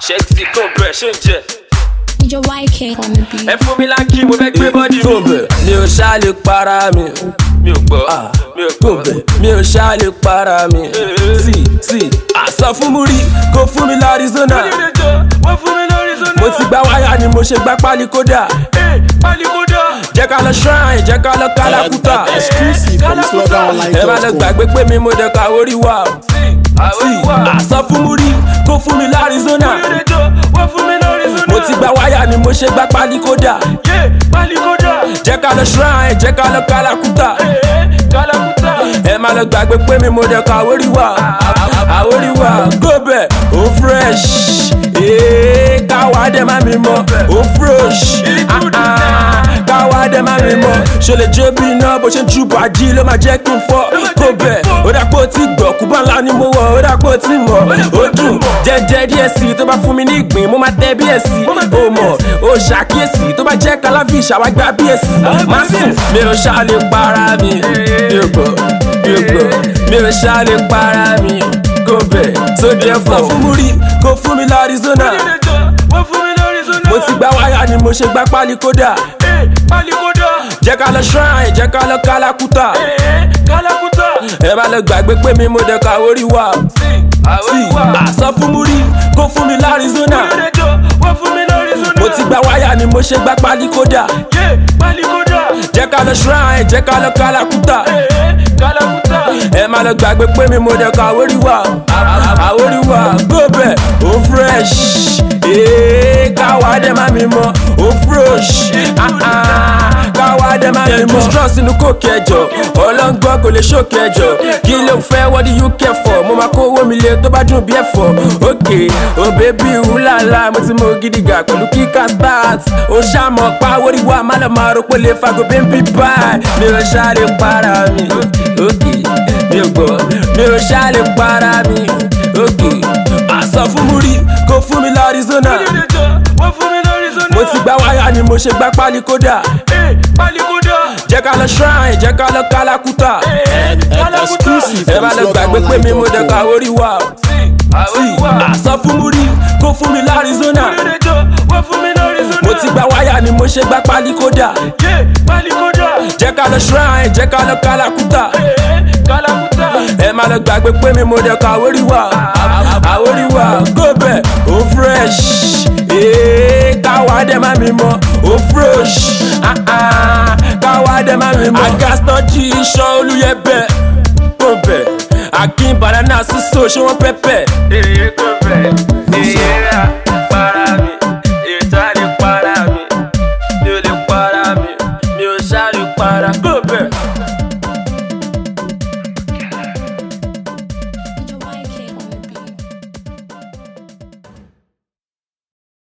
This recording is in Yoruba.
ṣé ti kò bẹ̀ ṣé ń jẹ. Ìjọ YK on the beat. ẹ fún mi láńkì mo fẹ́ gbé bọ́dì mi. Gòbè mi ò ṣá lè para mi. mi ò gbọ́ mi ò gbọ́. Gòbè mi ò ṣá lè para mi. Sí sí àsọ fún Múrí kó fún mi l'Arizona. wọ́n fún mi lórí zona. Mo ti gba wáyà ni mo ṣe gbá pálí kódà. pálí kódà. Jẹ́ ká lọ shrine, jẹ́ ká lọ Kalakuta. Exclusive from Ẹ má lọ SlowDownLive.com. gbàgbé pé mi mo dẹ̀ ka orí wa. o. Sí àsọ fún Múrí kó fún mi l'Arizona. wọ́n fún mi lórí zona. Mo ti gba wáyà ni mo ṣe gbá pálí kódà. pálí kódà. Jẹ́ ká lọ shrine, jẹ́ ká lọ Kalakuta. kálákùtà. ẹ má lọ gbàgbé pé mi mo dẹ̀ ka àwórí wa àwórí wa góbẹ̀ ó fresh ee káwa dẹ̀ má mi mọ̀ ó fresh ah, ah, káwa dẹ̀ má mi mọ̀ ṣe lè jó bí iná bó ṣe ń ju bàjí ló máa jẹ́ kí n fọ́ góbẹ̀ ó dà pé ó ti gbọ̀ kúbọ̀ ńlá ni mo wọ̀ ó dà pé ó ti mọ̀ ó dùn jẹ́jẹ́ díẹ̀ sí i tó bá fún mi ní ìgbín mo máa tẹ́ bí èsì ó mọ̀ ó ṣàkíyèsí tó bá jẹ́ kalafish àwa gba bí èsì má sùn mi ò ṣá lè para mi mi ò gbọ́ mi ò gbọ́ mi ò ṣá lè para mi kò bẹ̀ tó dé fọ́ fún Múrí kó fún mi l'Arizona wọ́n fún mi lórí zona. mo ti gba wáyà ni mo ṣe gbá pálí kódà pálí kódà. jẹ́ ká lọ shrine jẹ́ ká lọ Kalakuta kálákùtà. ẹ má lọ gbàgbé pé mi mo dẹ̀ ka orí wa sí àsọ fún Múrí kó fún mi l'Arizona wọ́n fún mi lórí zona. mo ti gba wáyà ni mo ṣe gbá pálí kódà pálí kódà. jẹ́ ká lọ shrine jẹ́ ká lọ Kalakuta kálákùtà. ẹ má lọ gbàgbé pé mi mo dẹ̀ ka orí wa àwórí wa góbẹ̀ ó fresh ee káwa dẹ̀ má mi mọ̀ ó fresh ah, ah, káwa dẹ̀ má mi mọ̀. stress inú kò kẹjọ ọlọ́ngbọ́n kò lè ṣòkè ẹjọ kí ló ń fẹ́ what do you care for mo máa kó owó mi lé tó bá dùn bí ẹ̀fọ́ òkè ò bébí wúlàlà mo ti mọ gidiga pẹ̀lú kíkà start ó ṣàmọ̀ pa orí wa má lọ máa ro pé lè fago bẹ́ńbí báyìí mi ò ṣàlè para mi òkè mi ò gbọ́ mi ò ṣàlè para mi òkè àsọ fún Múrí kó fún mi l'Arizona wọ́n fún mi lórí zona. mo ti gba wáyà ni mo ṣe gbá pálí kódà pálí kódà. jẹ́ ká lọ shrine jẹ́ ká lọ Kalakuta Exclusive ẹ from má lọ gbàgbé pé mi mo dẹ̀ ka SlowDownLive.com. orí wa sí àsọ fún Múrí kó fún mi l'Arizona wọ́n fún mi lórí zona. mo ti gba wáyà ni mo ṣe gbá pálí kódà pálí kódà. jẹ́ ká lọ shrine jẹ́ ká lọ Kalakuta kálákùtà. ẹ má lọ gbàgbé pé mi mo dẹ̀ ka orí wa àwórí wa góbẹ̀ ó fresh ee káwa dẹ̀ má mi mọ̀ ó fresh ah, ah, káwa dẹ̀ má mi mọ̀. agastan jí iṣan olùyẹ̀bẹ̀ góbẹ̀ akin banana sísò ṣé wọ́n pẹ́pẹ́